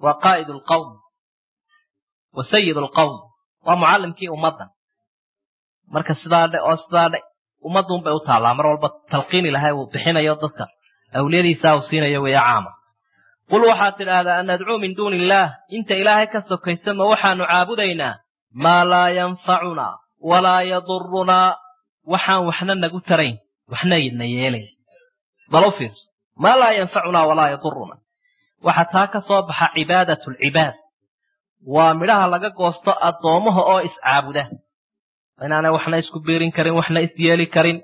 waa qaa'id alqawm wa sayid alqawm waa mucallimkii ummaddan marka sidaa dhe oo sidaa dhe ummadduun bay u taallaa mar walba talqiin ilahay uu bixinayo dadka awliyadiisaa uu siinayo weeye caama qul waxaad tidhaahdaa an nadcuu min duuni illaah inta ilaahay ka sokaysa ma waxaanu caabudaynaa maa laa yanfacunaa walaa yadurunaa waxaan waxna nagu tarayn waxna na yeelayn bal u fiirso maa laa yanfacunaa walaa yadurunaa waxa taa ka soo baxa cibaadatu alcibaad waa midhaha laga goosto addoommaha oo iscaabuda inaanay waxna isku biirin karin waxna isyeeli karin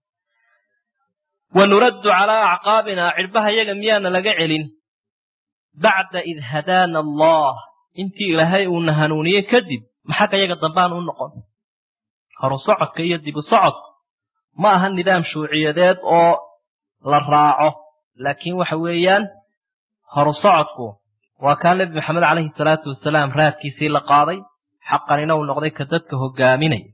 wa nuraddu calaa acqaabinaa cidhbaha yaga miyaana laga celin bacda id hadaana allah intii ilaahay uuna hanuuniyey kadib maxagga yaga dambaan u noqon horu socodka iyo dibu socodku ma aha nidaam shuuciyadeed oo la raaco laakiin waxa weeyaan horu socodku waa kaa nebi maxamed calayhi salaatu wasalaam raadkiisii la qaaday xaqanina uu noqday ka dadka hogaaminaya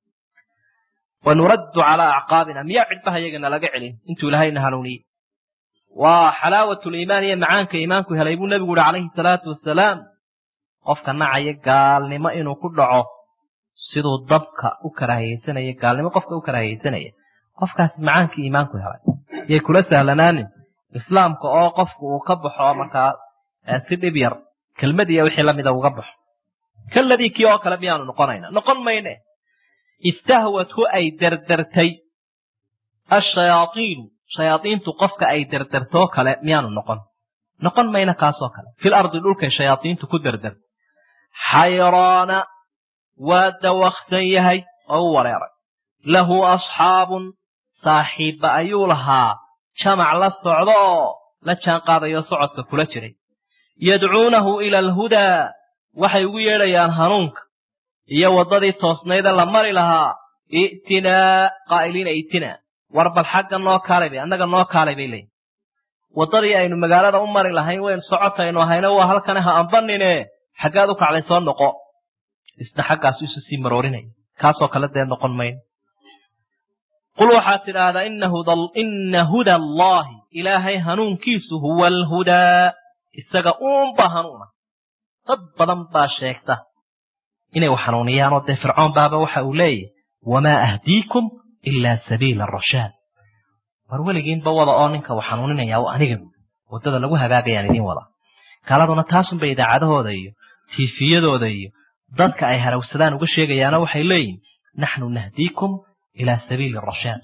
wa nuraddu calaa acqaabina miyaa cidhbaha yagana laga celin intuu ilaahayna hanuuniyey waa xalaawatu liimaan iyo macaanka iimaanku helay buu nebigu uhi calayhi salaatu wasalaam qofka nacaya gaalnimo inuu ku dhaco siduu dabka u karaahiyeysanaya gaalnimo qofka u karaahiyeysanaya qofkaas macaankii iimaanku helay yay kula sahlanaanin islaamka oo qofku uu ka baxo markaa si dhib yar kelmad iyo wixii lamida uga baxo kaladii kii oo kale miyaanu noqonayna noqon mayne istahwathu ay derdertay ashayaaiinu shayaaiintu qofka ay derdertoo kale miyaanu noqon noqon mayna kaasoo kale fil ardi dhulkay shayaaiintu ku derder xayraana waa dawaksan yahay oo u wareeray lahu asxaabun saaxiibba ayuu lahaa jamac la socdo oo la jaan qaadayo socodka kula jiray yadcuunahu ila alhudaa waxay ugu yeedhayaan hanuunka iyo waddadii toosnayda la mari lahaa i'tinaa qaa'iliina i'tinaa war bal xagga noo kaalay bay annaga noo kaalay bay leeyihin waddadii aynu magaalada u mari lahayn waynu socotaynu ahayna waa halkane ha ambanine xaggaad u kacday soo noqo isna xaggaasu isu sii maroorinaya kaasoo kale dee noqon mayno qul waxaad tidhaahdaa ina huda allaahi ilaahay hanuunkiisu huwa alhudaa isaga uunba hanuuna dad badan baa sheegta inay wax hanuuniyaan oo dee fircoon baaba waxa uu leeyahy wamaa ahdiikum ilaa sabiila arashaad war weligiinba wada oo ninka wax hanuuninaya aniga waddada lagu hagaagayaan idiin wada gaaladuna taasunbay idaacadahooda iyo tiifiyadooda iyo dadka ay harawsadaan uga sheegayaano waxay leeyihin naxnu nahdiikum ilaa sabiili arashaad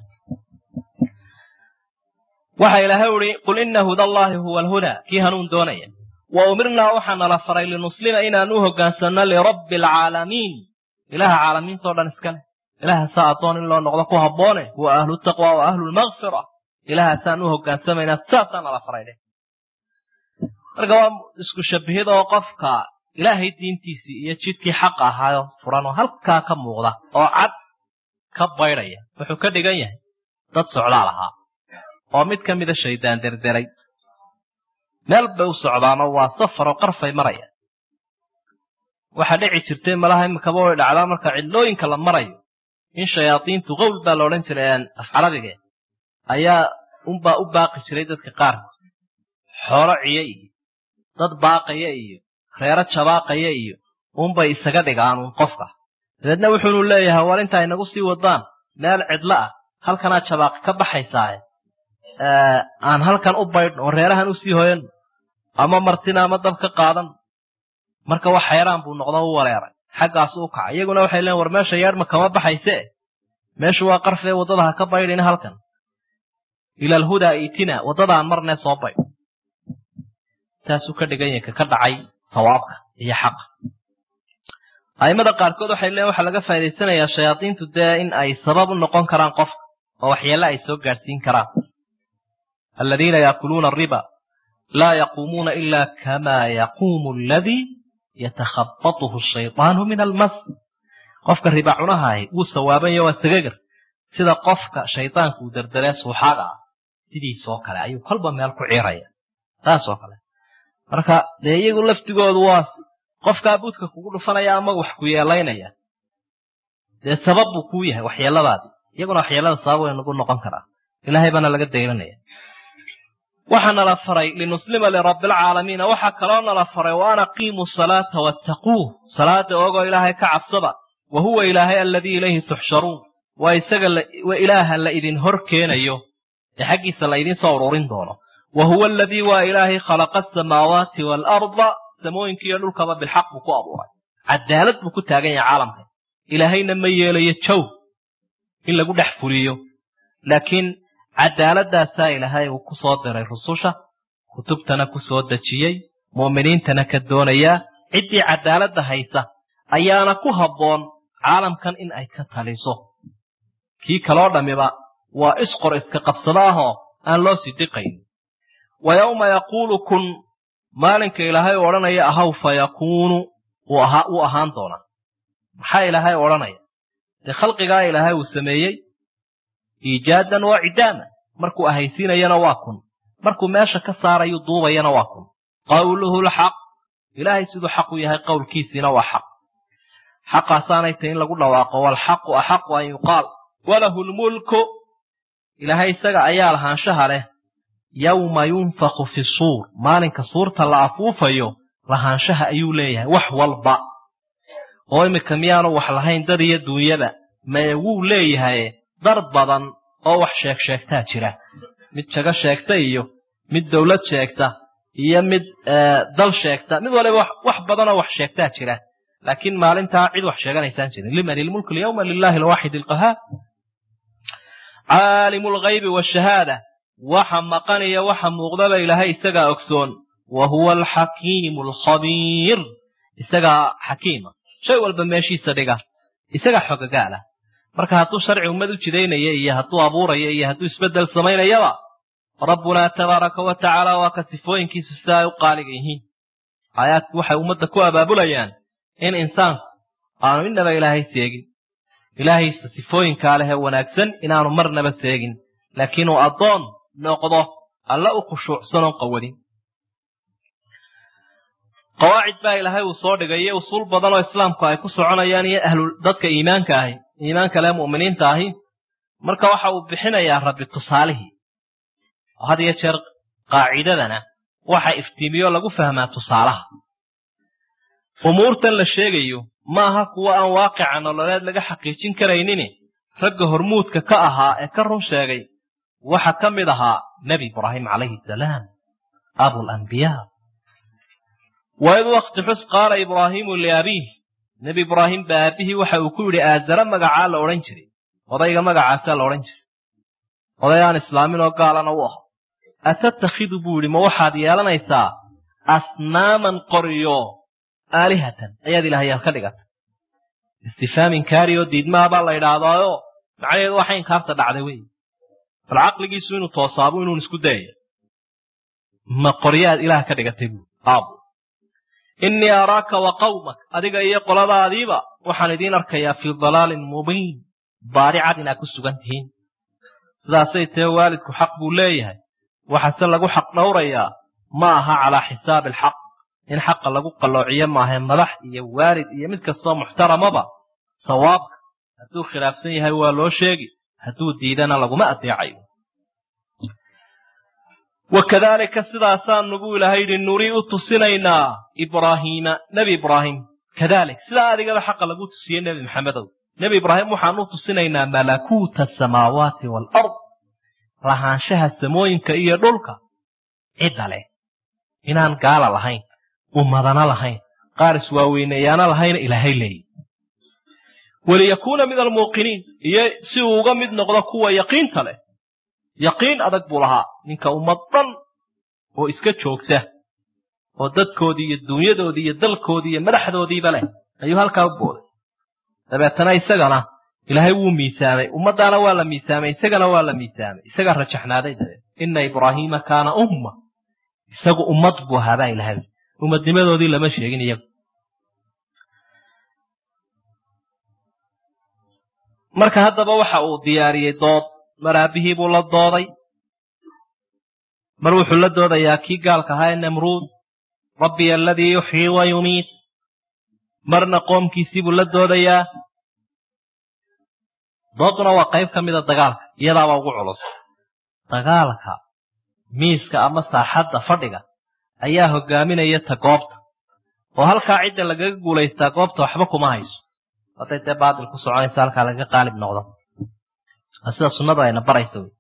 waxa ilaahay uhi qul ina huda allaahi huwa alhudaa kii hanuun doonaya wa umirnaa waxaa nala faray linuslima inaan u hoggaansanno lirabbi alcaalamiin ilaha caalamiintao dhan iska leh ilahaasaa addoon in loo noqdo ku habboone huwa ahlu taqwa wa ahlu lmakfira ilahaasaan u hogaansamaynaa saasaa nala faray dheh marka waa isku shabahid oo qofka ilaahay diintiisii iyo jidkii xaqa ahaayo furan oo halkaa ka muuqda oo cad ka baydhaya wuxuu ka dhigan yahay dad socdaal ahaa oo mid ka mida shaydaan derderay meel bay u socdaanoo waa safar oo qarfay maraya waxaa dhici jirtay malaha imikaba way dhacdaa marka cidlooyinka la marayo in shayaadiintu qowl baa la odhan jiray af carabige ayaa unbaa u baaqi jiray dadka qaarkood xoolo ciyo iyo dad baaqaya iyo reero jabaaqaya iyo unbay isaga dhigaan uun qofka dabeedna wuxuunu leeyahay war inta ay nagu sii wadaan meel cidlo ah halkanaa jabaaqi ka baxaysaaye aan halkan u baydhno oo reerahan usii hoyan ama martina ama dab ka qaadan marka wax xayraan buu noqdo u wareeray xaggaasu u kacay iyaguna waxay leeyn war meesha yeedhma kama baxayse meeshu waa qarfee waddada ha ka baydhina halkan ila alhudaa itina waddadaan marnee soo baydh taasuu ka dhigan yahay ka dhacay sawaabka iyo xaqa a'immada qaarkood waxay leeyiin waxaa laga faa'idaysanayaa shayaadiintu dee in ay sabab u noqon karaan qofka oo waxyeelle ay soo gaadhsiin karaan aladiina yaakuluuna ariba laa yaquumuuna ila kama yaquumu aladii yatakhabatuhu shaydaanu min almas qofka riba cunahahi wuu sawaabanyo waa sagagar sida qofka shaydaanku uu derderee suuxaaga ah sidiisoo kale ayuu kolba meel ku ciiraya taasoo kale marka dee iyagu laftigoodu waa qofkaa budka kugu dhufanaya ama wax ku yeelaynaya dee sabab buu kuu yahay waxyeeladaadii iyaguna waxyeelada sabab way nagu noqon karaa ilaahay baana laga dayranaya waxaa nala faray linuslima lirabbialcaalamiina waxaa kaloo nala faray wa an aqiimuu salaata wattaquuh salaada ogoo ilaahay ka cabsada wa huwa ilaahay aladii ilayhi tuxsharuun waa isaga waa ilaaha la idin hor keenayo ee xaggiisa la idiin soo ururin doono wa huwa aladii waa ilaahay khalaqa asamaawaati waalarda samooyinkiiyo dhulkaba bilxaq buu ku abuuray cadaalad buu ku taagan yahay caalamka ilaahayna ma yeelayo jow in lagu dhex fuliyo laakiin cadaaladaasaa ilaahay uu ku soo diray rususha kutubtana ku soo dejiyey mu'miniintana ka doonayaa ciddii cadaaladda haysa ayaana ku habboon caalamkan in ay ka taliso kii kaloo dhammiba waa isqor iska qabsado ahoo aan loo sidiqayn wa yowma yaquulu kun maalinka ilaahay odhanaya ahaw fa yakuunu wuu ahaan doonaa maxaa ilaahay odhanaya dee khalqigaa ilaahay uu sameeyey iijaadan waa cidaama markuu ahaysiinayana waa kun markuu meesha ka saarayu duubayana waa kun qawluhu lxaq ilaahay siduu xaq u yahay qowlkiisiina waa xaq xaqaasaanay tahy in lagu dhawaaqo waalxaqu axaqu an yuqaal walahu lmulku ilaahay isaga ayaa lahaanshaha leh yowma yunfaku fi suur maalinka suurta la afuufayo lahaanshaha ayuu leeyahay wax walba oo iminka miyaanu wax lahayn dad iyo duunyada mae wuu leeyahay dar badan oo wax sheeg sheegtaa jira mid jago sheegta iyo mid dowlad sheegta iyo mid dal sheegta mid waliba wax badanoo wax sheegtaa jira laakiin maalintaa cid wax sheeganaysaan jirin liman ilmulku lyawma lilahi alwaaxid alqahaar caalimu lghaybi washahaada waxa maqaniya waxa muuqdaba ilaahay isagaa ogsoon wa huwa alxakiimu alkhabiir isagaa xakiima shay walba meeshiisa dhiga isagaa xogagaala marka hadduu sharci ummad u jidaynaya iyo hadduu abuuraya iyo hadduu isbeddel samaynayaba rabbunaa tabaaraka wa tacaala waa ka sifooyinkiisu sida ay u qaaliga yihiin aayaadku waxay ummadda ku abaabulayaan in insaanku aanu innaba ilaahay seegin ilaahaysa sifooyinkaa leh ee wanaagsan inaanu marnaba seegin laakiin uu addoon noqdo alla u khushuucsanoo qawadin qawaacid baa ilaahay uu soo dhigay iyo usuul badan oo islaamku ay ku soconayaan iyo ahlu dadka iimaanka ahi iimaanka leh mu'miniinta ahi marka waxa uu bixinayaa rabbi tusaalihii had iyo jeer qaacidadana waxa iftiimiyo lagu fahmaa tusaalaha umuurtan la sheegayo ma aha kuwa aan waaqica nololeed laga xaqiijin karaynini ragga hormuudka ka ahaa ee ka run sheegay waxa ka mid ahaa nebi ibraahim calayhi salaam abulambiyaa waid wakti xus qaala ibraahiimu liabiih nebi ibraahim ba aabihii waxa uu ku yidhi aazara magacaa la odhan jiray odayga magacaasaa la odhan jiray oday aan islaamin oo gaalana u aho atattakhidu buu yidhi ma waxaad yeelanaysaa asnaaman qoriyo aalihatan ayaad ilaahayaal ka dhigata istifhaamin kaari oo diidmaabaa la idhaahdaayo macnaheedu waxa inkaarta dhacday wey bal caqligiisu inuu toosaabu inuun isku dayaya ma qoryaad ilaah ka dhigatay buu aabu innii araaka wa qawmak adiga iyo qoladaadiiba waxaan idiin arkayaa fii dalaalin mubiin baari cad inaad ku sugan tihiin sidaasay tahe waalidku xaq buu leeyahay waxaase lagu xaq dhowrayaa ma aha calaa xisaabi alxaq in xaqa lagu qalloociyo maahae madax iyo waalid iyo mid kastoo muxtaramaba sawaabka hadduu khilaafsan yahay waa loo sheegi hadduu diidana laguma adeecayo wakadaalika sidaasaanu buu ilaahay yidhi nurii u tusinaynaa ibraahiima nebi ibraahim kadalik sidaa adigaba xaqa lagu tusiyey nebi maxamedow nebi ibraahim waxaan u tusinaynaa malakuuta asamaawaati waalard lahaanshaha samooyinka iyo dhulka cidda leh inaan gaala lahayn ummadana lahayn qaar iswaaweyneeyaana lahayna ilaahay leeyi waliyakuuna min almuuqiniin iyo si uu uga mid noqdo kuwa yaqiinta leh yaqiin adag buu lahaa ninka ummad dhan oo iska joogta oo dadkoodii iyo dunyadoodii iyo dalkoodii iyo madaxdoodiiba leh ayuu halkaa u booday dabeetana isagana ilaahay wuu miisaamay ummaddaana waa la miisaamay isagana waa la miisaamay isagaa rajaxnaaday dabeed inna ibraahiima kaana umma isagu ummad buu ahaa baa ilahay ummadnimadoodii lama sheegin iyagu marka haddaba waxa uu diyaariyey dood mar aabihii buu la dooday mar wuxuu la doodayaa kii gaalka ahaa ee namruud rabbiya aladii yuxyii wa yumiit marna qoomkiisii buu la doodayaa dooduna waa qayb ka mida dagaalka iyadaaba ugu culus dagaalka miiska ama saaxadda fadhiga ayaa hogaaminaya ta goobta oo halkaa cidda lagaga guulaystaa goobta waxba kuma hayso hadday dee baatil ku soconaysa halkaa lagaga qaalib noqdo sida sunnadu ayna baraysa wey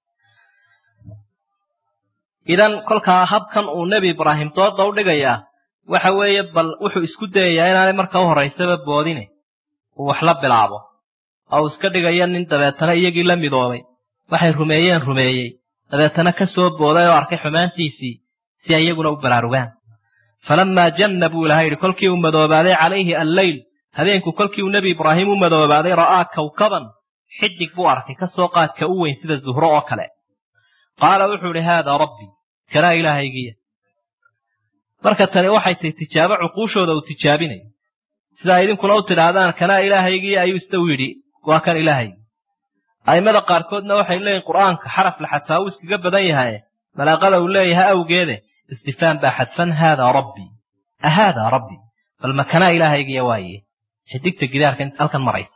idan kolkaa habkan uu nebi ibraahim dooda u dhigayaa waxa weeye bal wuxuu isku dayayaa inaanay marka u horraysaba boodine uu wax la bilaabo oo uu iska dhigaya nin dabeetana iyagii la midoobay waxay rumeeyeen rumeeyey dabeetana ka soo booday oo arkay xumaantiisii si ay iyaguna u baraarugaan falammaa janna buu ilahay yidhi kolkii uu madoobaaday calayhi alleyl habeenku kolkii uu nebi ibraahim u madoobaaday ra'aa kawkaban xidig buu arkay ka soo qaadka u weyn sida zuhro oo kale qaala wuxuu idhi haadaa rabbii kanaa ilaahaygiya marka tani waxay tahy tijaabo cuquushooda uu tijaabinayo sidaa idinkuna u tidhaahdaan kanaa ilaahaygiya ayuu isna u yidhi waa kan ilaahaygi a'immada qaarkoodna waxay leeyihin qur'aanka xaraf la xadfaa uu iskaga badan yahaye malaaqada uu leeyahay awgeede istifhaam baa xadfan haadaa rabbii ahaadaa rabbii bal ma kanaa ilaahaygiya waaye xidigta gidaarka halkan maraysa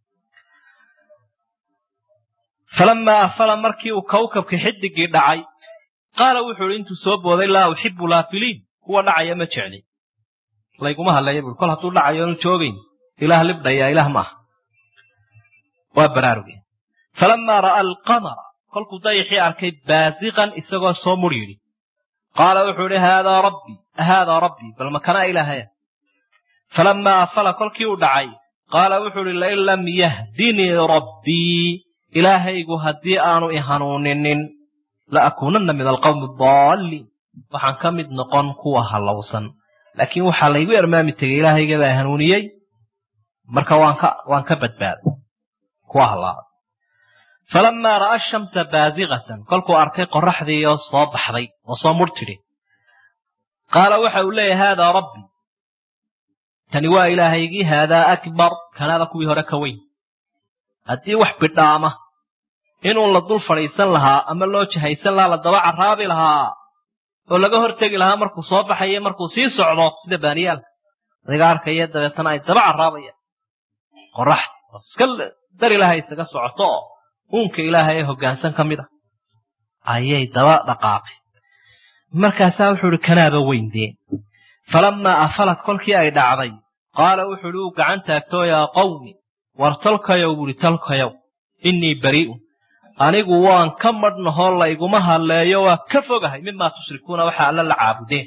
falamaa afala markii uu kawkabka xidigii dhacay qaala wuxuu idhi intuu soo booday laa uxibu laafiliin kuwa dhacaya ma jecli layguma hadleeya buui kol hadduu dhacayo anu joogayn ilaah libdhaya ilaah ma aha waa baraaruge falamaa ra'aa alqamara kolkuu dayaxii arkay baasiqan isagoo soo mur yidhi qaala wuxuu idhi haadaa rabbii haadaa rabbii bal makanaa ilaahaya falamaa afala kolkii uu dhacay qaala wuxuu idhi lain lam yahdinii rabbii ilaahaygu haddii aanu i hanuuninin la akuunanna min alqawmi adaalliin waxaan ka mid noqon kuwa hallowsan laakiin waxaa laygu ermaami tegey ilaahayga baa hanuuniyey marka waan ka waan ka badbaaday kuwa hallaabay falamaa ra'a ashamsa baasiqatan kolkuu arkay qorraxdii oo soo baxday oo soo mur tidhi qaala waxa uu leeyahay haadaa rabbii tani waa ilaahaygii haadaa akbar kanaada kuwii hore ka weyn haddii wax bidhaama inuu la dul fadhiisan lahaa ama loo jahaysan lahaa la daba carraabi lahaa oo laga hortegi lahaa markuu soo baxayo markuu sii socdo sida baaniyaalka adiga arkaya dabeetana ay daba carraabayaan qoraxda oo iska dar ilaahay isaga socoto oo uunka ilaahay ee hoggaansan ka mid a ayay daba dhaqaaqeen markaasaa wuxuu ihi kanaaba weyndee falammaa afalad kolkii ay dhacday qaala wuxuu ihi uu gacan taagtoo yaa qawmi war tolkayow buuhi tolkayow innii barii'un anigu waan ka madhnahoo layguma hadleeyo waa ka fogahay mimaa tushrikuuna waxa alla la caabudeen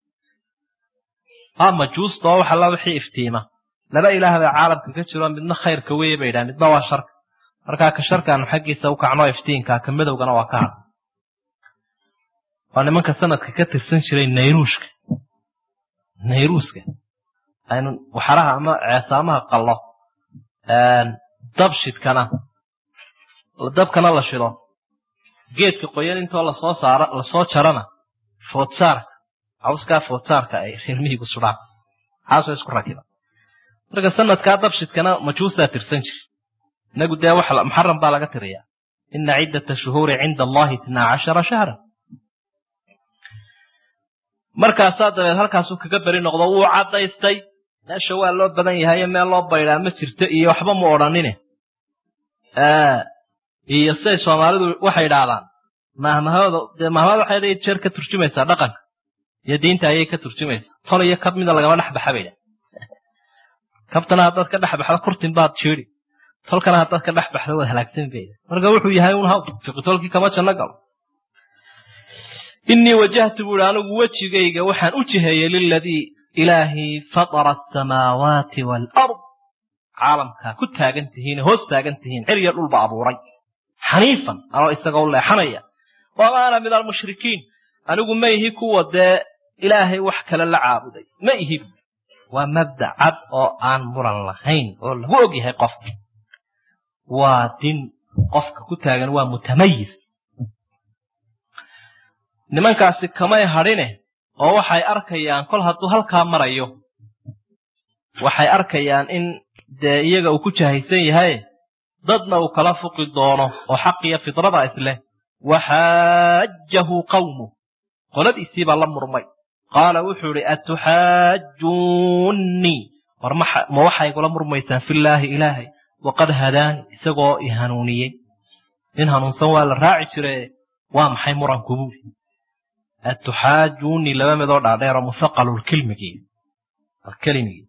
aa majuusta oo wax alla wixii iftiima laba ilaah baa caalamka ka jiro midna khayrka weeye bay yidhaha midna waa sharka markaa ka sharkaanu xaggiisa u kacnoo iftiinkaa ka madowgana waa ka hadla waa nimanka sanadka ka tirsan jiray nayruushka nayruuska aynu waxaraha ama ceesaamaha qallo dabshidkana dabkana la shido geedka qoyan intoo lasoo saara lasoo jarana foodsaarka cawskaa foodsaarka ay reermihigu sudhaan xaasoo isku rakiba marka sanadkaa dabshidkana majuustaa tirsan jir inagu dee wax muxaram baa laga tiriyaa ina ciddata shuhuuri cinda allahi itnaa cashara shahra markaasaa dabeed halkaasuu kaga beri noqdo wuu caddaystay meesha waa loo badan yahayo meel loo baydhaa ma jirto iyo waxba mu odhanine iyo siday soomaalidu waxay idhaahdaan mahmahooda dee mahmahada waxay had jeer ka turjumaysaa dhaqanka iyo diinta ayay ka turjumaysaa tol iyo kab mida lagama dhex baxa bay idhaha kabtana haddaad ka dhex baxdo kurtin baad jeedi tolkana haddaad ka dhex baxdo waad halaagsan bay idhaha marka wuxuu yahay un haw fiqitolkii kama janno galo innii wajahtu buuhi anigu wejigayga waxaan u jiheeyey liladii ilaahii fatara asamaawaati waalard caalamkaa ku taagan tihiin hoos taagan tihiin ciriya dhulba abuuray xaniifan anoo isaga u leexanaya wama ana min almushrikiin anigu ma ihi kuwa dee ilaahay wax kale la caabuday ma ihi waa mabda cad oo aan muran lahayn oo lagu og yahay qofka waa din qofka ku taagan waa mutamayis nimankaasi kamay hadhine oo waxay arkayaan kol hadduu halkaa marayo waxay arkayaan in dee iyaga uu ku jahaysan yahay dadna uu kala fuqi doono oo xaqiyo fidrada isleh waxaajahu qawmu qoladiisii baa la murmay qaala wuxuu idhi atuxaajuunnii war ma waxay igula murmaysaan fillaahi ilaahay waqad hadaani isagoo i hanuuniyey nin hanuunsan waa la raaci jire waa maxay muranku buuli atuxaajuunii laba midoo dhaadheero muhaqalulkilmigii alkelimigii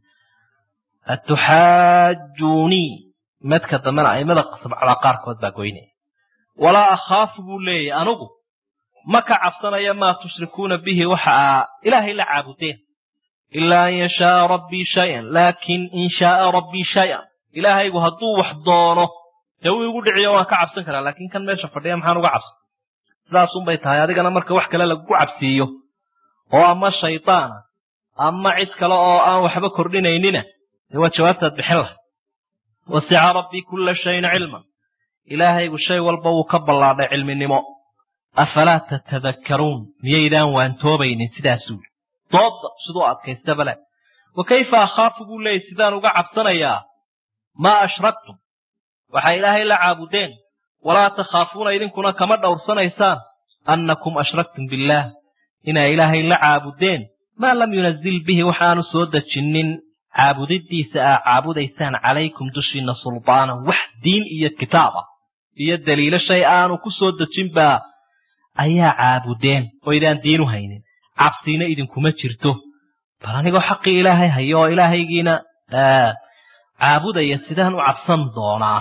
atuxaajuunii madka dambena aimada sabcada qaarkood baa goynaya walaa akhaafu buu leeyahy anugu ma ka cabsanaya maa tushrikuuna bihi waxa aa ilaahay la caabudeen ilaa an yashaaa rabbii shayan laakin in shaaa rabbii shayan ilaahaygu hadduu wax doono dee wuu igu dhiciyo waan ka cabsan karaa laakiin kan meesha fadhiya maxaan uga cabsan sidaasunbay tahay adigana marka wax kale lagu cabsiiyo oo ama shaydaana ama cid kale oo aan waxba kordhinaynina dee waa jawaabtaad bixin lahay wasica rabbii kulla shayin cilman ilaahaygu shay walba wuu ka ballaadhay cilminimo afalaa tatadakkaruun miyaydaan waantoobaynin sidaasuu doodda siduu adkaystaba leh wa kayfa akhaafu buu leeyay sidaan uga cabsanayaa maa ashraktum waxay ilaahay la caabudeen walaa takhaafuuna idinkuna kama dhowrsanaysaan annakum ashraktum billaah inay ilaahay la caabudeen maa lam yunazil bihi waxaanu soo dejinnin caabudiddiisa aa caabudaysaan calaykum dushiinna sulbaanan wax diin iyo kitaab ah iyo daliilo shay aanu ku soo dejinbaa ayaa caabudeen oo idaan diinu haynin cabsiina idinkuma jirto bal anigoo xaqii ilaahay hayo oo ilaahaygiina caabudaya sidaan u cabsan doonaa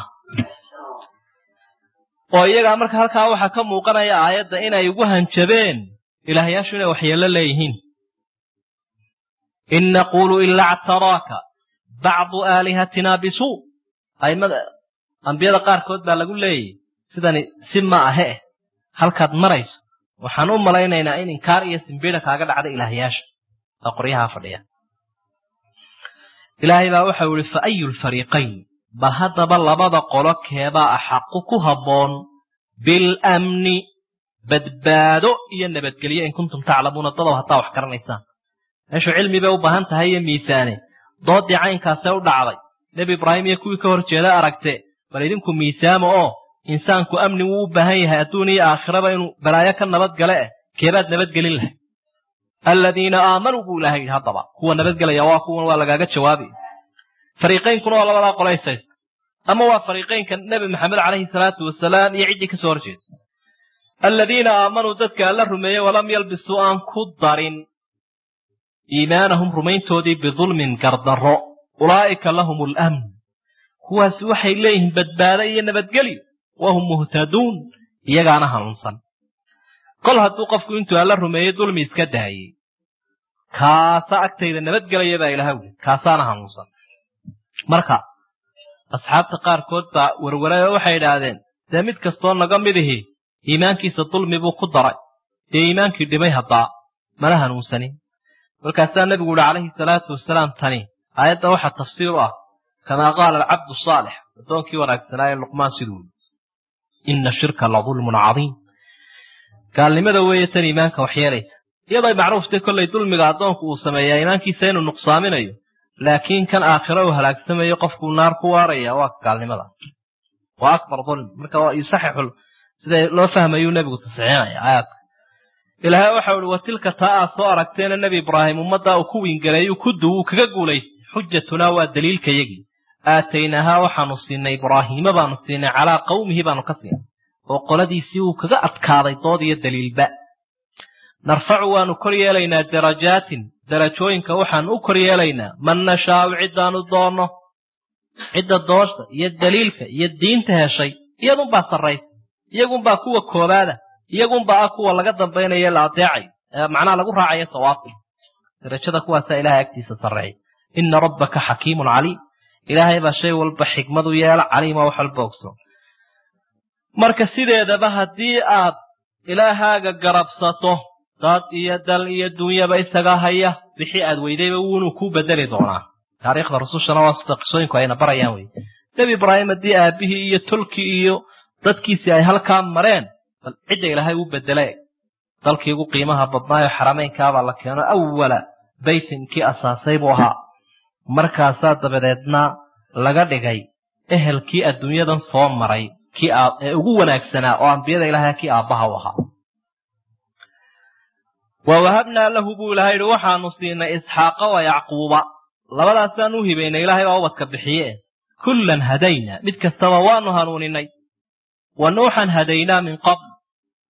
oo iyagaa marka halkaa waxaa ka muuqanaya aayadda inay ugu hanjabeen ilaahyaashu inay waxyeello leeyihiin in naquulu ilaa ctaraaka bacdu aalihatina bisuu aimada ambiyada qaarkood baa lagu leeyahy sidani si ma ahe eh halkaad marayso waxaan u malaynaynaa in inkaar iyo simbida kaaga dhacda ilaahyaasha oo qoryahaa fadhiya ilaahay baa waxau ihi fa ayu lfariiqayn bal haddaba labada qolo keebaa axaqu ku habboon bilamni badbaado iyo nabadgelyo in kuntum taclamuuna dadow haddaa wax garanaysaan meeshu cilmi bay u baahan tahay iyo miisaane doodii caynkaasee u dhacday nebi ibraahim iyo kuwii ka hor jeeda aragte bal idinku miisaama oo insaanku amni wuu u baahan yahay adduun iyo aakhiraba inuu balaayo ka nabadgale eh keebaad nabadgelin lahay aladiina aamanuu buu ilahay yidhi haddaba kuwa nabadgelaya waa kuwan waa lagaaga jawaabi fariiqaynkuna waa labadaa qolaysaysta ama waa fariiqaynka nebi maxamed calayhi salaatu wasalaam iyo ciddii ka soo horjeeda aladiina aamanuu dadka alla rumeeyey walam yalbisuu aan ku darin iimaanahum rumayntoodii bidulmin gardarro ulaa'ika lahum alamn kuwaasi waxay leeyihiin badbaado iyo nabadgelyo wahum muhtaduun iyagaana hanuunsan kol hadduu qofku intuu alla rumeeyey dulmi iska daayey kaasa agtayda nabadgelaya baa ilaha wuli kaasaana hanuunsan marka asxaabta qaarkood baa werwaray oo waxay idhaahdeen dee mid kastoo naga mid ihi iimaankiisa dulmi buu ku daray dee iimaankii dhimay haddaa mana hanuunsanin markaasaa nebigu uhi calayhi salaatu wasalaam tani aayadda waxaa tafsiir u ah kamaa qaala alcabdu saalix addoonkii wanaagsanaa ee luqmaan siduu yii ina shirka la dulmun cadiim gaalnimada weeye tan iimaanka waxyeelaysa iyaday macruuftay kollay dulmiga addoonku uu sameeyaa iimaankiisa inuu nuqsaaminayo laakiin kan aakhiro uu halaagsamayo qofkuu naar ku waaraya waa gaalnimada waa akbar dulm marka waa yusaxixu sida loo fahmayuu nebigu tasxiixinaya aayaadka ilaahay waxau ihi wa tilka taa aad soo aragteena nebi ibraahim ummaddaa uu ku wiingaleeyuu ku du uu kaga guulaystay xujatunaa waa daliilkayagii aataynaahaa waxaanu siinay ibraahiima baanu siinay calaa qawmihi baanu ka siinay oo qoladiisii uu kaga adkaaday dood iyo daliilba narfacu waanu kor yeelaynaa darajaatin darajooyinka waxaanu u kor yeelaynaa man nashaau ciddaanu doonno cidda doosha iyo daliilka iyo diinta heshay iyadunbaa sarraysa iyagunbaa kuwa koobaada iyagunbaa ah kuwa laga dambaynayo la adeecayo macnaha lagu raacayo sawaabka darajada kuwaasaa ilahay agtiisa sarreeya ina rabbaka xakiimun caliim ilaahay baa shay walba xikmadu yeela caliima wax walba ogsoon marka sideedaba haddii aad ilaahaaga garabsato dad iyo dal iyo dunyaba isaga haya wixii aad weydayba wuunuu kuu bedeli doonaa taariikhda rusushana waa sida qisooyinku ayna barayaan wey nebi ibraahim haddii aabihii iyo tolkii iyo dadkiisii ay halkaa mareen bal cidda ilaahay u bedele dalkii ugu qiimaha badnaayo xarameynkaabaa la keeno awala baytin kii asaasay buu ahaa markaasaa dabadeedna laga dhigay ehelkii adduunyadan soo maray kii ee ugu wanaagsanaa oo ambiyada ilaahay kii aabbaha u ahaa wa wahabnaa lahu buu ilahay yihi waxaanu siinay isxaaqa wa yacquuba labadaasaan u hibaynay ilaahay baa ubadka bixiye kullan hadaynaa mid kastaba waanu hanuuninay wa nuuxan hadaynaa min qabl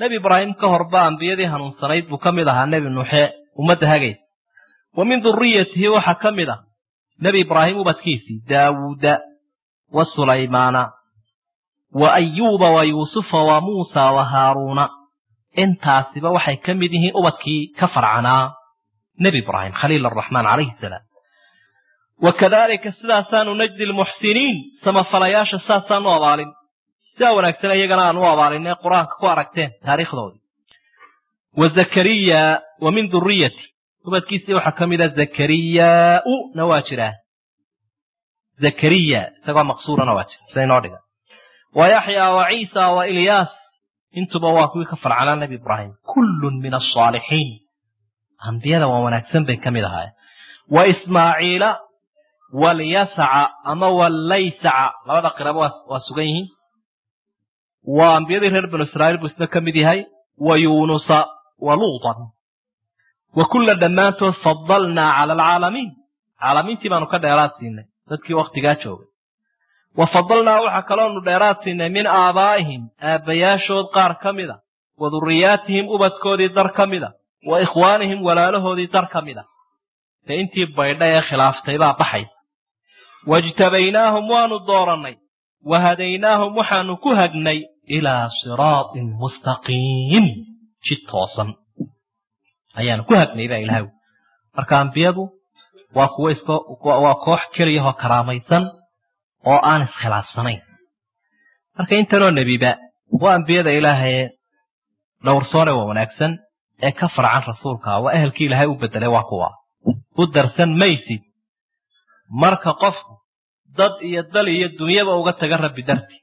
nebi ibraahim ka horba ambiyadii hanuunsanayd buu ka mid ahaa nebi nuuxe ummadda hagaysa wa min duriyatihi waxaa ka mid ah nebi ibraahim ubadkiisii daawuuda wa sulaymaana wa ayuuba wa yuusufa wa muusa wa haaruuna intaasiba waxay ka mid yihiin ubadkii ka farcanaa nebi ibraahim khaliil araxmaan calayhi salaam wa kadaalika sidaasaanu najdi lmuxsiniin samafalayaasha saasaan u abaalin sidaa wanaagsan iyagana aan u abaalinay qur-aanka ku aragteen taariikhdoodii wa zakariya wa min duriyati ubadkiisii waxaa ka mid a zakariyaau na waa jiraa zakariya isagoo maqsuurana waa jira sida inoo dhiga wa yaxyaa wa ciisa wa ilyaas intuba waa kuwii ka farcanaa nebi ibraahim kullun min asaalixiin ambiyada waa wanaagsan bay ka mid ahaayeen wa ismaaciila walyasaca ama wallaysaca labada qiraba waa sugan yihiin waa ambiyadii reer banu israa'iil buu isna ka mid yahay wa yuunusa wa luutan wa kulla dhammaantood fadalnaa cala alcaalamiin caalamiintii baanu ka dheeraad siinay dadkii wakhtigaa joogay wa fadalnaa waxaa kaloonu dheeraad siinay min aabaa'ihim aabbayaashood qaar ka mida wa durriyaatihim ubadkoodii dar ka mida wa ikhwaanihim walaalahoodii dar ka mida dee intii baydha ee khilaaftay baa baxaysa wajtabaynaahum waanu doorannay wa hadaynaahum waxaanu ku hagnay ilaa siraatin mustaqiim jid toosan ayaanu ku hagnay baa ilahay marka ambiyadu waa kuwo iska waa koox keliyahoo karaamaysan oo aan iskhilaafsanayn marka intanoo nebiba waa ambiyada ilaahaye dhowrsoone waa wanaagsan ee ka farcan rasuulka waa ehelkii ilaahay u bedelay waa kuwa u darsan maysid marka qofku dad iyo dal iyo dunyaba uga taga rabbi darti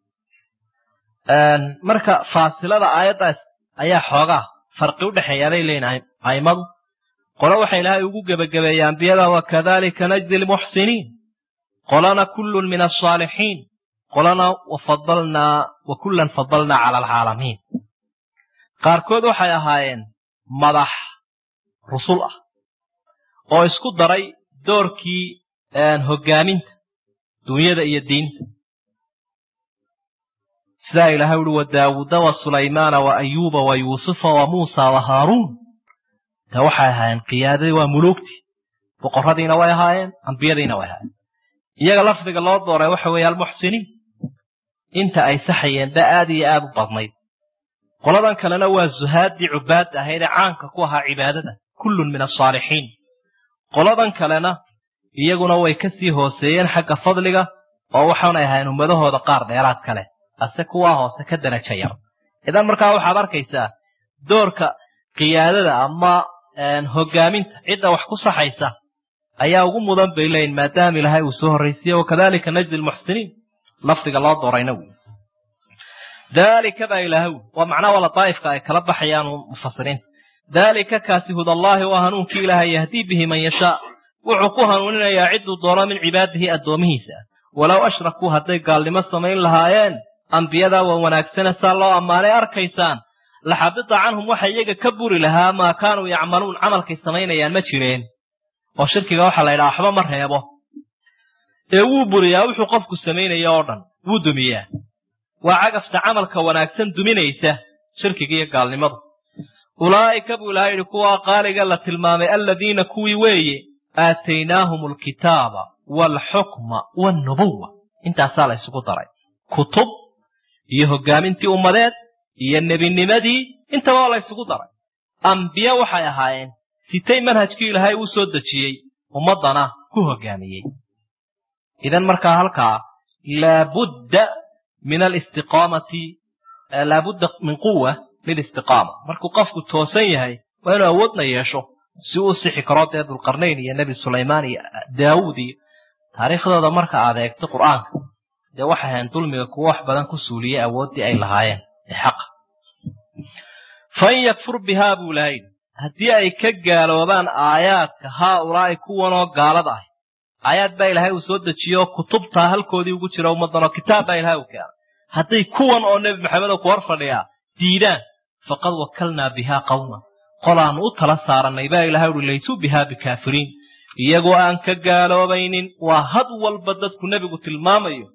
marka faasilada aayaddaas ayaa xoogaa farqi u dhexeeyaabay leeyihin a'immadu qolo waxa ilaahay ugu gebagabeeyey ambiyada wakadalika najdi lmuxsiniin qolana kullun min alsaalixiin qolana wafadalnaa wa kullan fadalnaa cala alcaalamiin qaarkood waxay ahaayeen madax rusul ah oo isku daray doorkii hoggaaminta dunyada iyo diinta sidaa ilahay uhi wa daawuuda wa sulaymaana wa ayuuba wa yuusufa wa muusa wa haaruun de waxay ahaayeen qiyaadadii waa muluugtii boqorradiina way ahaayeen ambiyadiina way ahaayeen iyaga lafdiga loo dooray waxa weeye almuxsiniin inta ay saxayeen ba aad iyo aad u badnayd qoladan kalena waa zuhaaddii cubaadda ahayd ee caanka ku ahaa cibaadada kullun min alsaalixiin qoladan kalena iyaguna way ka sii hooseeyeen xagga fadliga oo waxaanay ahayn ummadahooda qaar dheeraad kale ase kuwaa hoose ka daraja yar idan markaa waxaad arkaysaa doorka qiyaadada ama hoggaaminta cidda wax ku saxaysa ayaa ugu mudan bay leeyihin maadaama ilaahay uu soo horraysiye wakadalika najdi lmuxsiniin lafdiga loo doorayna wy daalika baa ilaahay wy waa macnaa wala daa'ifka ay kala baxayaan mufasiriinta daalika kaasi hudallaahi waa hanuunkii ilaahay yahdii bihi man yashaa wuxuu ku hanuuninayaa cidduu doono min cibaadihi addoomihiisa walow ashrakuu hadday gaalnimo samayn lahaayeen ambiyadaa waa wanaagsane saa loo ammaanay arkaysaan laxabita canhum waxa iyaga ka buri lahaa maa kaanuu yacmaluun camalkay samaynayaan ma jireen oo shirkiga waxaa la ydhaha waxba ma reebo ee wuu buriyaa wuxuu qofku samaynaya oo dhan wuu dumiyaa waa cagafta camalka wanaagsan duminaysa shirkiga iyo gaalnimadu ulaa'ika buu ilaha yidhi kuwaa qaaliga la tilmaamay aladiina kuwii weeye aataynaahum alkitaaba waalxukma waalnubuwa intaasaa la ysugu daray kutub iyo hoggaamintii ummadeed iyo nebinimadii intaba waa la ysugu daray ambiye waxay ahaayeen sitay manhajkii ilaahay uu soo dejiyey ummaddana ku hoggaamiyey idan markaa halkaa laabudda min alistiqaamati laabudda min quwa lilistiqaama markuu qofku toosan yahay waa inuu awoodna yeesho si uu sixi karo dee dulqarnayn iyo nebi sulaymaan iyo daawuud iyo taariikhdooda marka aad eegto qur'aanka dee waxay ahayn dulmiga kuwo wax badan ku suuliyey awooddii ay lahaayeen ee xaqa fain yakfur bihaa buu ilahay haddii ay ka gaaloobaan aayaadka haa ulaa'i kuwanoo gaalada ah aayaad baa ilaahay uu soo dejiyo kutubtaa halkoodii ugu jira ummaddanoo kitaab baa ilahay uu keenay hadday kuwan oo nebi maxamed oo ku hor fadhiyaa diidaan faqad wakalnaa bihaa qawma qolaannu u tala saarannay baa ilahay uhi laysuu bihaa bikaafiriin iyagoo aan ka gaaloobaynin waa had walba dadku nebigu tilmaamayo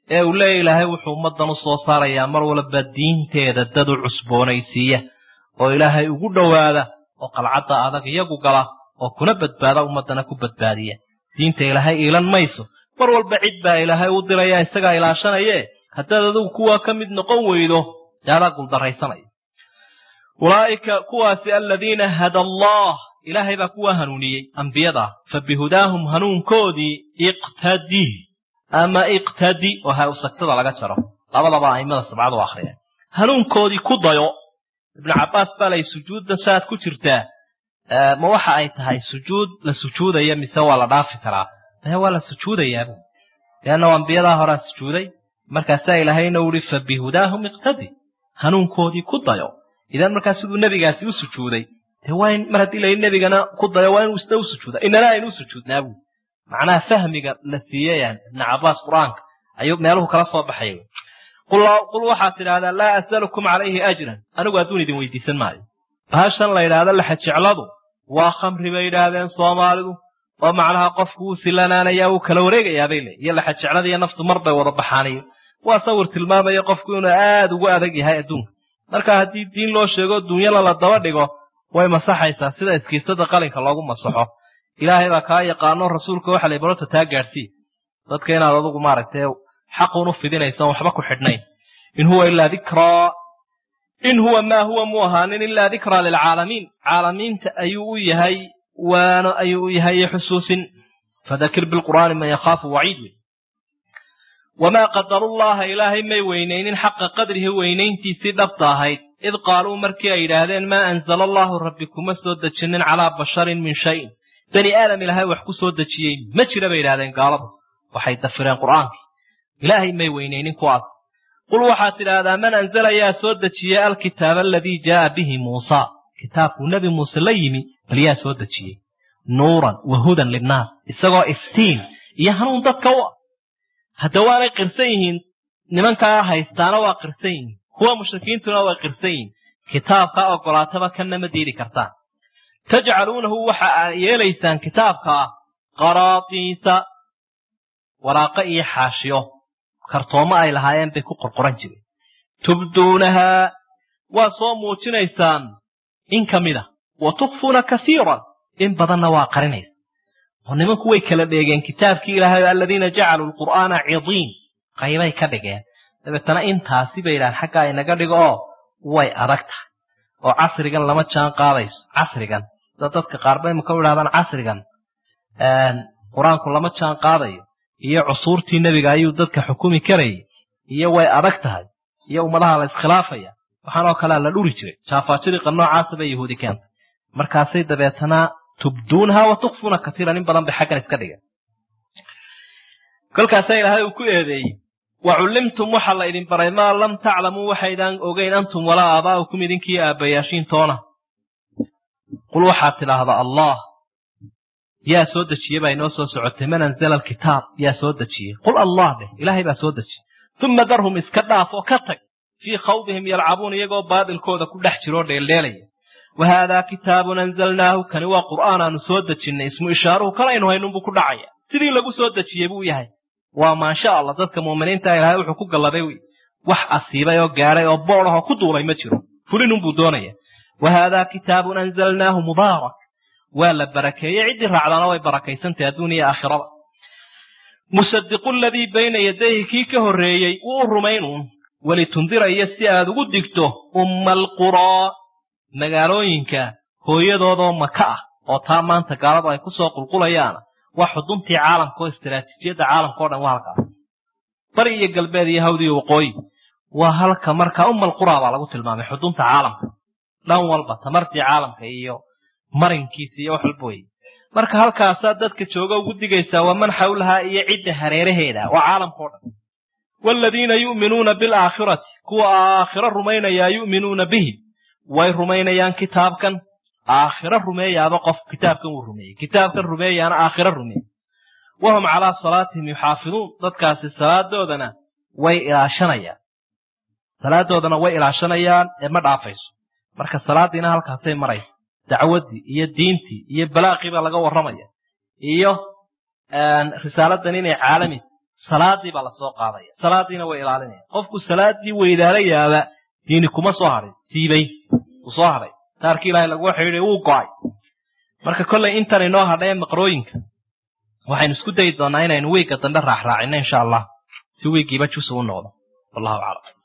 ee uu leeya ilaahay wuxuu ummaddan u soo saarayaa mar walba diinteeda dad u cusboonaysiiya oo ilaahay ugu dhowaada oo qalcadda adag iyagu gala oo kuna badbaada ummaddana ku badbaadiya diinta ilaahay iilan mayso mar walba cid baa ilaahay u diraya isagaa ilaashanaye haddaad adigu kuwaa ka mid noqon weydo dee adaa guldarraysanaya ulaa'ika kuwaasi aladiina hada allah ilaahay baa kuwaa hanuuniyey ambiyada fa bihudaahum hanuunkoodii iqtadi ama iqtadi oo ha usagtada laga jaro labadaba aimada sabcadu u akhriyeen hanuunkoodii ku dayo ibnu cabbaas baa lay sujuudda saad ku jirtaa ma waxa ay tahay sujuud la sujuudaya mise waa la dhaafi karaa mahe waa la sujuudayaabuu leanna ambiyadaa horaa sujuuday markaasaa ilaahayna uhi fa bihudaahum iqtadi hanuunkoodii ku dayo idan markaa siduu nebigaasi u sujuuday dee waa in mar haddii la nebigana ku dayo waa inuu isna u sujuuda inana aynu u sujuudnaa buu macnaha fahmiga la siiyey ibnu cabbaas qur-aanka ayuu meeluhu kala soo baxay qul waxaad tidhahdaa laa as'alukum calayhi ajran anigu adduun idin weydiisan maayo bahashan la yidhaahdo laxajecladu waa khamri bay yidhaahdeen soomaalidu oo macnaha qofku wuu silanaanayaa wuu kala wareegayaabay le iyo laxajeclada iyo naftu mar bay wada baxaaniyo waa sawir tilmaamaya qofku inuu aad ugu adag yahay adduunka marka haddii diin loo sheego duunyala la daba dhigo way masaxaysaa sida iskiisada qalinka loogu masaxo ilaahay baa kaa yaqaano rasuulka waxa lay barota taa gaadhsii dadka inaad adugu maaragtay xaquun u fidinayso on waxba ku xidhnayn in huwa ilaa dikraa in huwa maa huwa mu ahaanin ilaa dikraa lilcaalamiin caalamiinta ayuu u yahay waano ayuu u yahay xusuusin fadakir bilqur'aani man yakhaafu waciid wey wamaa qadarullaha ilaahay may weynaynin xaqa qadrihi weynayntiisii dhabta ahayd id qaaluu markii ay yidhaahdeen maa anzala allaahu rabbi kuma soo dejinin calaa basharin min shayin bani aadam ilaahay wax ku soo dejiyey ma jira bay yidhahdeen gaaladu waxay dafireen qur'aankii ilaahay may weynaynin kuwaas qul waxaad tidhaahdaa man anzala yaa soo dejiyey alkitaaba aladii jaaa bihi muusa kitaabkuu nebi muuse la yimi bal yaa soo dejiyey nuuran wa hudan linnaas isagoo iftiin iyo hanuun dadka u ah hadda waanay qirsan yihiin nimankaa haystaana waa qirsan yihiin kuwa mushrikiintuna way qirsan yihiin kitaabkaa ogolaataba kanna ma diidi kartaan tajcaluunahu waxa aa yeelaysaan kitaabkaa qaraatiisa waraaqo iyo xaashiyo kartoomo ay lahaayeen bay ku qorqoran jireen tubduunahaa waa soo muujinaysaan in ka mid a wa tukfuuna kasiiran in badanna waa qarinaysa oo nimanku way kala dheegeen kitaabkii ilaahay aladiina jacaluu lqur'aana cidiin qaybay ka dhigeen dabeetana intaasi bay yidhahan xaggaa inaga dhigo oo way adag tahay oo casrigan lama jaan qaadayso casrigan sida dadka qaarba imaka u idhahdaan casrigan qur-aanku lama jaan qaadayo iyo cusuurtii nebiga ayuu dadka xukumi karayay iyo way adag tahay iyo ummadaha la iskhilaafaya waxaanoo kalea la dhuri jiray jaafaajiriqa noocaasa bay yahuudi keentay markaasay dabeetana tubduunaha wa tukfuuna katiiran in badan bay xaggan iska dhigeen kolkaasaa ilaahay uu ku eedeeyey wa cullimtum waxaa la idin baray maa lam taclamuu waxaydaan ogeyn antum walaa aabaa'ukum idinkii aabbayaashiin toona qul waxaad tidhaahdaa allah yaa soo dejiyey baa inoo soo socotay man anzala alkitaab yaa soo dejiyey qul allah dheh ilaahay baa soo dejiyey uma darhum iska dhaaf oo ka tag fii khawdihim yalcabuun iyagoo baadilkooda ku dhex jiroo dheeldheelaya wa haadaa kitaabun anzalnaahu kani waa qur'aan aanu soo dejinnay ismu ishaaruhu kalaynu haynunbuu ku dhacaya sidii lagu soo dejiyey buu yahay waa maasha allah dadka muuminiinta ilaahay wuxuu ku galladay wax asiibay oo gaadhay oo boodahoo ku duulay ma jiro fulinunbuu doonaya wa haadaa kitaabun anzalnaahu mubaarak waa la barakeeyey ciddii raacdaana way barakaysantahy adduun iyo aakhirada musadiqu ladii bayna yadayhi kii ka horreeyey wuu u rumaynuun welitundira iyo si aad ugu digto umma alquraa magaalooyinka hooyadoodoo maka ah oo taa maanta gaaladu ay ku soo qulqulayaana waa xuduntii caalamka oo istaraatiijiyadda caalamka o dhan waa halkaas bari iyo galbeed iyo hawd iyo waqooyi waa halka markaa umma alquraa baa lagu tilmaamay xudunta caalamka dhan walba tamartii caalamka iyo marinkiisa iyo wax walba weye marka halkaasaa dadka jooga ugu digaysaa waa man xawlahaa iyo cidda hareeraheeda waa caalamka o dhan waaladiina yu'minuuna bilaakhirati kuwa aakhiro rumaynayaa yu'minuuna bihi way rumaynayaan kitaabkan aakhiro rumeeyaaba qof kitaabkan wuu rumeeyey kitaabkan rumeeyaana aakhiro rumeeyey wahum calaa salaatihim yuxaafiduun dadkaasi salaadoodana way ilaashanayaan salaadoodana way ilaashanayaan ee ma dhaafayso marka salaadiina halkaasay maraysa dacwaddii iyo diintii iyo balaaqii baa laga warramaya iyo risaaladan inay caalami salaadii baa lasoo qaadaya salaadiina way ilaalinaya qofku salaadii weydaalayaaba diini kuma soo hadhin siibay uu soo hadhay taarkii ilaahay lagu xidhiiday wuu go'ay marka kollay intan inoo hadhay maqrooyinka waxaynu isku dayi doonaa inaynu wiigga dambe raaxraacino insha allah si wiiggiiba jus u noqdo wallahu aclam